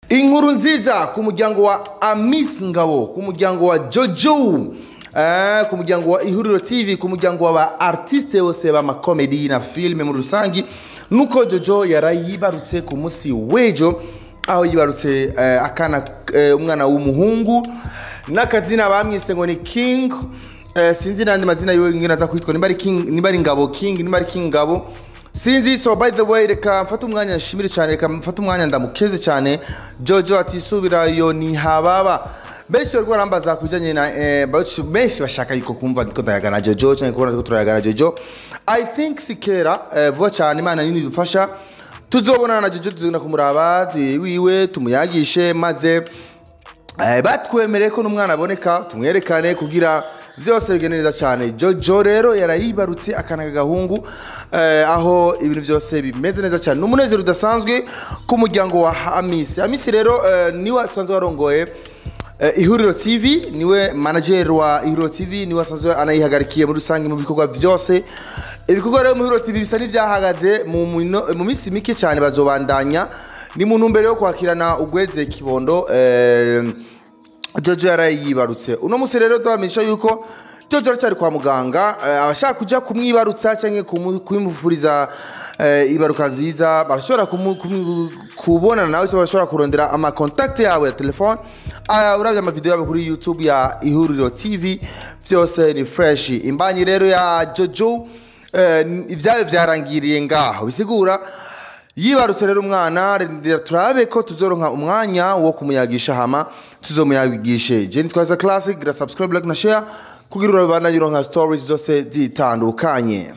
inkuru nziza ku muryango wa amis ngabo ku muryango wa jojo eh, ku muryango wa ihuriro tv ku muryango wa ba artiste bose b'amakomedi na filime muri rusangi nuko jojo yarayibarutse ku munsi w'ejo aho yibarutse eh, akana eh, umwana w'umuhungu n'akazina bamwise ngo ni king eh, sinzi n'andi mazina yiwe ngene aza kwitwa nimba ari king nimba ari ngabo king nimba ari king ngabo sinzi so by the way reka mfate umwanya nshimire cyane reka mfate umwanya ndamukeze cyane jojo atisubirayo ntihababa benshi bariko barambaza ku bijanye na eh, benshi- benshi bashaka yuko kumva ko ndayagana jojo cyangwa kubona ko turayagana jojo i think sikera eh, vuba cyane imana nini dufasha tuzobonana na jojo tuzogenda kumuraba eh, wiwe tumuyagishe maze Eh, batwemereye ko n'umwana aboneka tumwerekane kugira byose bigende neza cyane jojo rero yarayibarutse akana k'agahungu eh, aho ibintu byose bimeze neza cyane ni umunezero udasanzwe ku muryango wa hamisi hamisi rero eh, niwe asanzwe warongoye eh, ihuriro tv niwe manager wa ihuriro tv niwe asanzwe anayihagarikiye muri rusange mu bikorwa byose ibikorwa rero mu ihuriro tv bisa n'ibyahagaze mu mino- mu minsi mike cyane bazobandanya ni mu ntumbero yo kwakirana ugweze kibondo eh, jojo yarayibarutse uno munsi rero tubamenyesha yuko jojo aracyari kwa muganga eh, abashaka kujya kumwibarutsa cyangwa kumu- kumufuriza eh, ibaruka nziza barashobora kumu- kumu- kubonana nawe cyangwa barashobora kurondera amakontakiti yabo ya telefone Ah, urabye amavideo yabo kuri youtube ya ihuriro tv byose ni fresh imbanyi rero ya jojo eh, ibyayo byarangiriye ngaho bisigura yibarutse rero umwana rindira turabe ko tuzoronka umwanya wo kumuyagisha hama tuzomuyagishe jeni twaza classic gira subscribe like na share kugira urabana yuronka stories zose zitandukanye